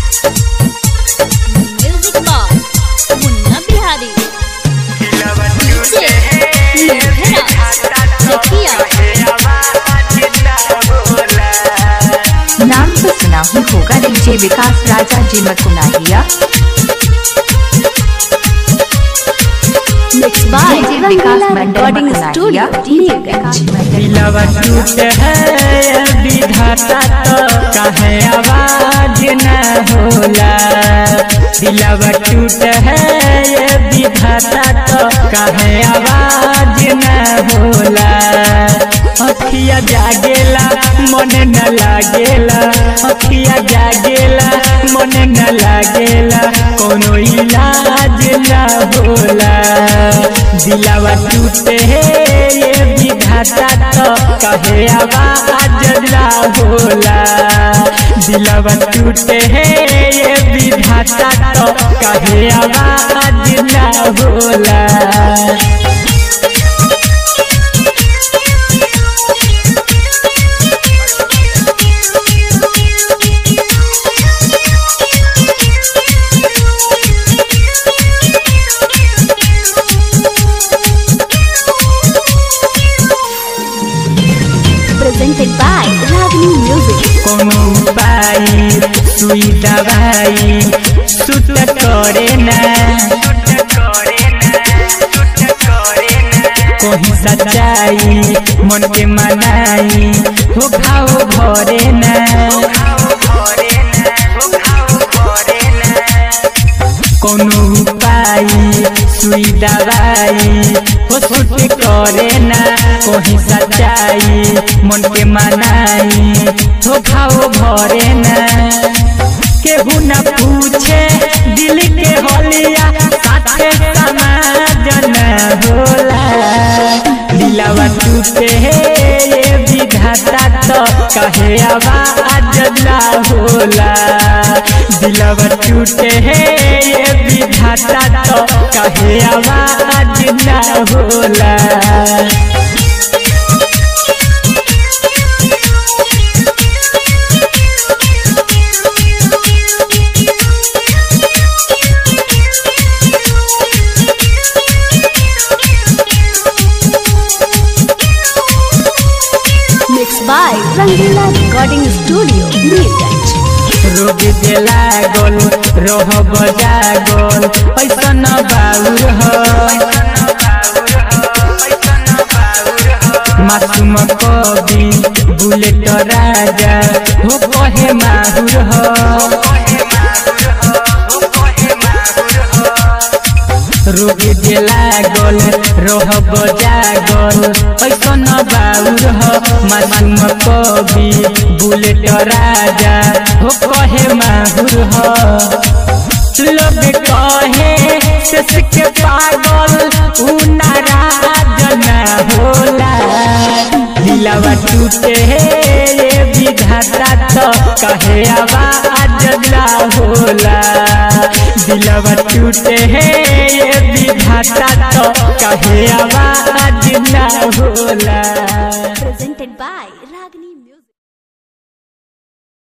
Music box Munna Bihari DJ Nirbhara जकिया नाम तो सुना ही होगा DJ Vikas Raja ji Makunahiya mix by DJ Vikas Mandal recording studio Makunahiya Nilganj दिलवा टूट है विधाता तो कहे आवाज न होला दिलवा टूट है विधाता तो कहे आवाज न होला अखिया जागेला मन न लागेला अखिया जागेला मन न लागेला कोनो इलाज न होला दिलवा टूटे है ये विधाता तो कहे आवाज ना होला दिलवा टूटे है ये विधाता तो कहे आवाज ना होला presented by Ragini Music. कोनो उपाय सुई दवाई सुत करे ना कहीं सच्चाई मन के मनाई हो खाओ भरे ना कोनो उपाय सुई दवाई हो सुत करे ना कहीं सच्चाई मन के मनाई हो खाओ भरे ना केहू न पूछे दिल के होलिया साथे समाजन होला दिलवा टूटे है ये विधाता तो कहे आवाज ना होला दिलवा टूटे है ये विधाता तो कहे आवाज ना होला Mixed by Rangila Recording Studio, Neelganj. रोग देला गोल रोह बजा गोल ऐसन बाउर हो मासूम कवि बुलेट राजा हो कहे माहुर हो रोग देला गोल रोह बजा गोल ऐसन बाउर हो मासूम कवि बुलेट राजा हो कहे माहुर हो लोग कहे सस के पागल उ नाराज न होला दिलवा टूटे है ये विधाता तो कहे आवाज ना होला दिलवा टूटे है ये विधाता तो कहे आवाज ना होला Presented by